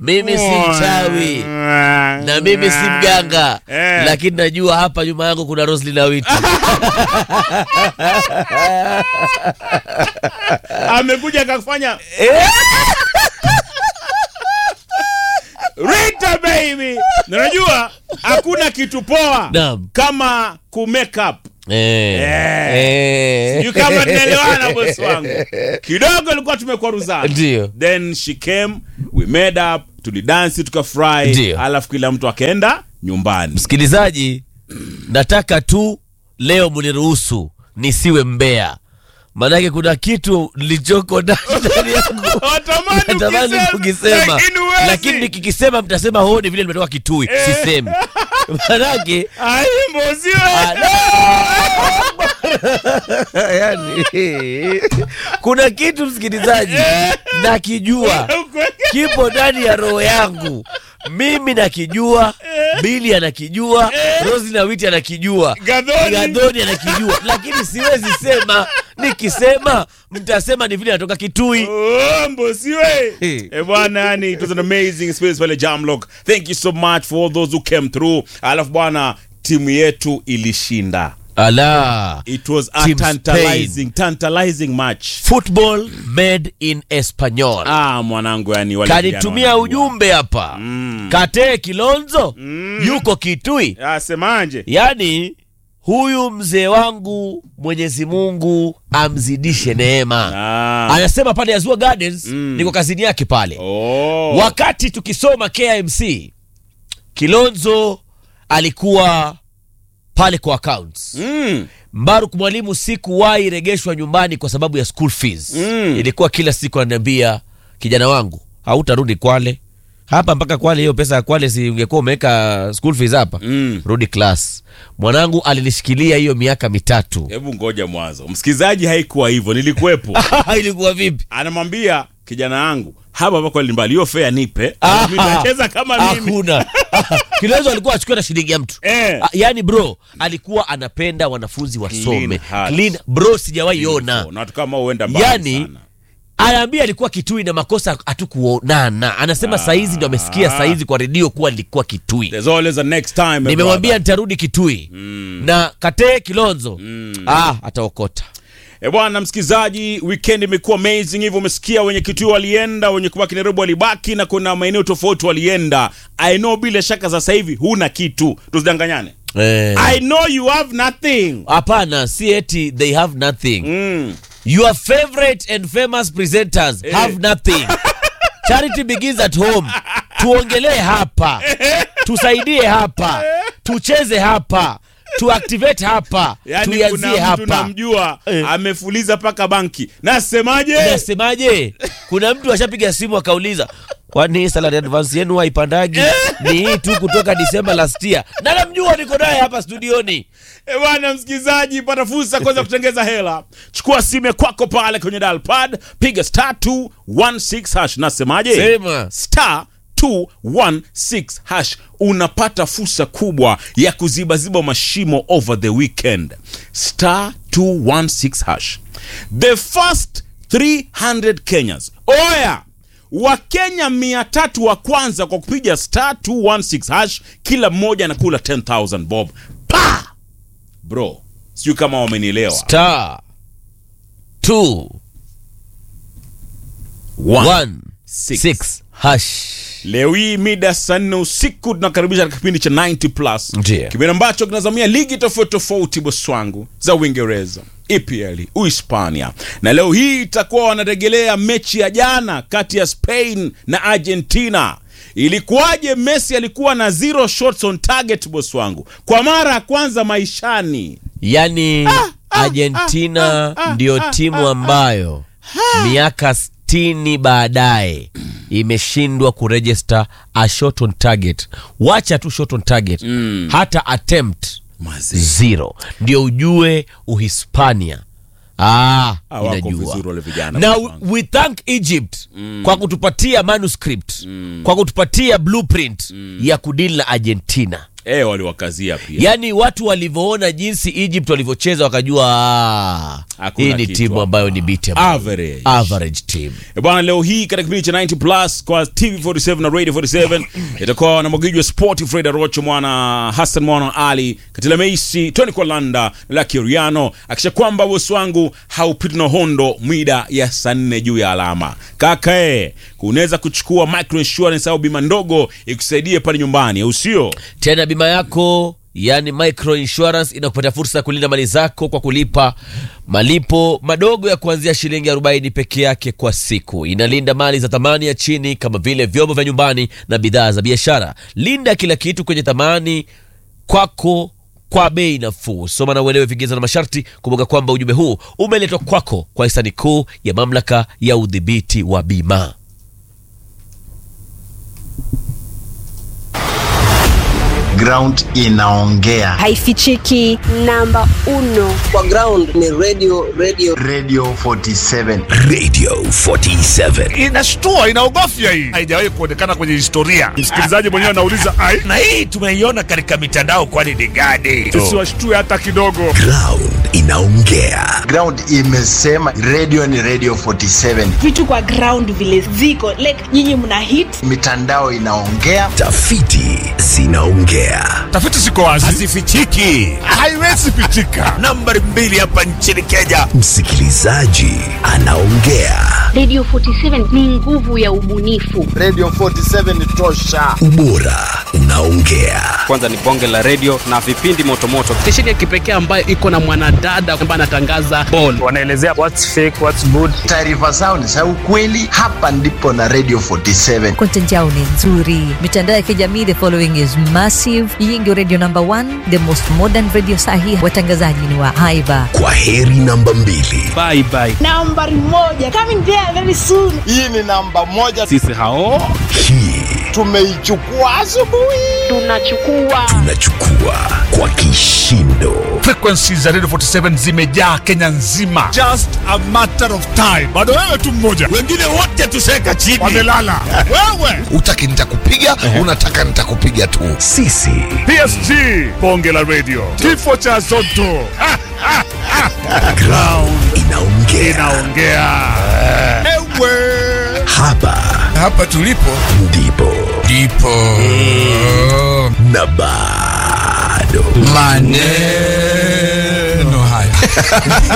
mimi si mchawi na mimi si mganga Eh. lakini najua hapa nyuma yangu kuna Roslyn Awiti. amekuja akafanya Rita baby, Na unajua hakuna kitu poa Naam. kama ku make up. Eh. Eh. Eh. Sijui kama tunaelewana bosi wangu. Kidogo ilikuwa tumekwaruzana. Ndio. Then she came, we made up, tulidansi tukafurahi, Ndio. alafu kila mtu akaenda nyumbani. Msikilizaji, nataka tu leo mniruhusu nisiwe mbea, maanake kuna kitu nilichoko ndani ndani yangu Watamani natamani ukisema, kukisema, lakini huwezi. lakini nikikisema mtasema hoo, ni vile nimetoka Kitui. Sisemi maanake Ai, mboziwe. Ah, no! yani, kuna kitu msikilizaji nakijua kipo ndani ya roho yangu mimi nakijua bili anakijua rosi na witi anakijua Gadhoni. gadhoni anakijua lakini siwezi sema nikisema mtasema ni vile natoka kitui Oh, mbosiwe Hey. Eh, bwana yani it was an amazing space pale Jamlock thank you so much for all those who came through alafu bwana timu yetu ilishinda ala it was a Team tantalizing tantalizing match football made in espanyol ah mwanangu yani wale vijana kanitumia wanajua. ujumbe hapa katee kilonzo yuko kitui ah semaje yaani huyu mzee wangu mwenyezi mungu amzidishe neema ah anasema pale azua gardens niko kazini yake pale oh wakati tukisoma kmc kilonzo alikuwa pale kwa accounts mm. mbaruk mwalimu sikuwahi regeshwa nyumbani kwa sababu ya school fees Mm. ilikuwa kila siku ananiambia kijana wangu hautarudi kwale hapa mpaka kwale hiyo pesa ya kwale si ungekuwa umeweka school fees hapa Mm. rudi class mwanangu alinishikilia hiyo miaka mitatu hebu ngoja mwanzo msikilizaji haikuwa hivyo nilikuwepo ilikuwa vipi anamwambia kijana yangu hapa hapa kwa limbali hiyo fea nipe Ah. mimi nacheza kama mimi hakuna kilezo alikuwa achukue na shilingi ya mtu Eh. Ah, yaani bro alikuwa anapenda wanafunzi wasome Clean heart. Clean- bro sijawahi ona na watu kama huenda mbali yani sana. anaambia alikuwa kitui na makosa hatukuonana anasema saizi ndo amesikia saizi kwa redio kuwa nilikuwa kitui There's always a next time my nimemwambia brother. nitarudi kitui na katee kilonzo ah, ataokota E bwana msikilizaji, weekend imekuwa amazing hivyo. Umesikia wenye Kitui walienda, wenye kubaki Nairobi walibaki, na kuna maeneo tofauti walienda. I know bila shaka sasa hivi huna kitu, tusidanganyane. Eh, I know you have nothing. hapana si eti they have nothing Mm. your favorite and famous presenters have nothing charity begins at home tuongelee hapa tusaidie hapa tucheze hapa tuactivate hapa Yani kuna tuianzie mtu hapa namjua Eh. amefuliza paka banki. Nasemaje? nasemaje kuna mtu ashapiga simu akauliza kwani salary advance yenu haipandagi ni hii tu kutoka disemba last year na namjua niko naye hapa studioni E bwana msikilizaji, pata fursa kwanza kutengeza hela. Chukua simu ya kwako pale kwenye dial pad, piga star 216 hash. Nasemaje? Sema. star 216 hash unapata fursa kubwa ya kuzibaziba mashimo over the weekend star 216 hash the first 300 kenyans oya wakenya mia tatu wa kwanza kwa kupiga star 216 hash kila mmoja anakula 10000 bob pa bro sijui kama wamenielewa star two One, one six. six hash leo hii mida saa nne usiku tunakaribisha katika kipindi cha 90 plus Ndiyo. kipindi ambacho kinazamia ligi tofauti tofauti boswangu za uingereza epl uhispania na leo hii itakuwa wanaregelea mechi ya jana kati ya spain na argentina ilikuwaje messi alikuwa na zero shots on target boss wangu kwa mara ya kwanza maishani yani argentina ndio timu ambayo miaka stini baadaye imeshindwa kurejista a shot on target wacha tu shot on target hata attempt Mazee. zero ndio ujue uhispania Ah, Ah, wako inajua vizuri wale vijana, na boss wangu. we thank egypt kwa kutupatia manuscript kwa kutupatia blueprint ya kudili na argentina eh, waliwakazia pia yaani watu walivyoona jinsi egypt walivyocheza wakajua "Ah, Hakuna hii ni kitu timu hapa. ambayo ni beatable. Average. average team E bwana, leo hii katika kipindi cha 90 plus kwa TV47 na Radio 47 itakuwa na mwagiji wa sport Fred Rocho, mwana Hassan mwana Ali Katila Meisi, Tony Kolanda na Lucky Riano, akisha kwamba bosi wangu haupiti na hondo mwida ya saa nne juu ya alama. Kaka eh, unaweza kuchukua micro insurance au bima ndogo ikusaidie pale nyumbani, au sio? tena bima yako yani micro insurance inakupatia fursa ya kulinda mali zako kwa kulipa malipo madogo ya kuanzia shilingi 40 peke yake kwa siku inalinda mali za thamani ya chini kama vile vyombo vya nyumbani na bidhaa za biashara linda kila kitu kwenye thamani kwako kwa bei nafuu soma na uelewe vigezo na masharti kumbuka kwamba ujumbe huu umeletwa kwako kwa hisani kuu ya mamlaka ya udhibiti wa bima ground inaongea haifichiki namba uno kwa ground ni radio radio radio 47 Radio 47. inashtua inaogofya hii haijawahi kuonekana kwenye historia msikilizaji mwenyewe anauliza ai Na hii tumeiona katika mitandao kwani ni gani? tusiwashtue hata kidogo Ground inaongea. ground imesema radio ni radio 47 vitu kwa ground vile ziko like nyinyi mna hit mitandao inaongea Tafiti zinaongea. tafiti ziko wazi Hazifichiki. haiwezi pitika Nambari mbili hapa nchini Kenya. Msikilizaji anaongea. Radio 47 ni nguvu ya ubunifu. radio 47 tosha Ubora unaongea. kwanza ni bonge la redio na vipindi motomoto stesheni ya kipekee ambayo iko na mwanadada ambaye anatangaza ball wanaelezea what's fake what's good taarifa zao ni za ukweli hapa ndipo na radio 47 content yao ni nzuri mitandao ya kijamii the following is massive hii ndio radio number one the most modern radio sahi watangazaji ni wa haiba Kwa heri namba mbili. bye bye nambari moja coming there very soon hii ni namba moja sisi hao Hii tumeichukua asubuhi Tunachukua tunachukua kwa kishindo. frequencies za radio 47 zimejaa kenya nzima just a matter of time bado wewe tu mmoja Wengine wote tuseka chini. wamelala wewe Utaki nitakupiga, unataka nitakupiga tu. Sisi psg bonge la radio kifo cha zoto Ha, ha, ha. ground inaongea. inaongea ewe Hapa hapa tulipo ndipo ndipo na bado maneno haya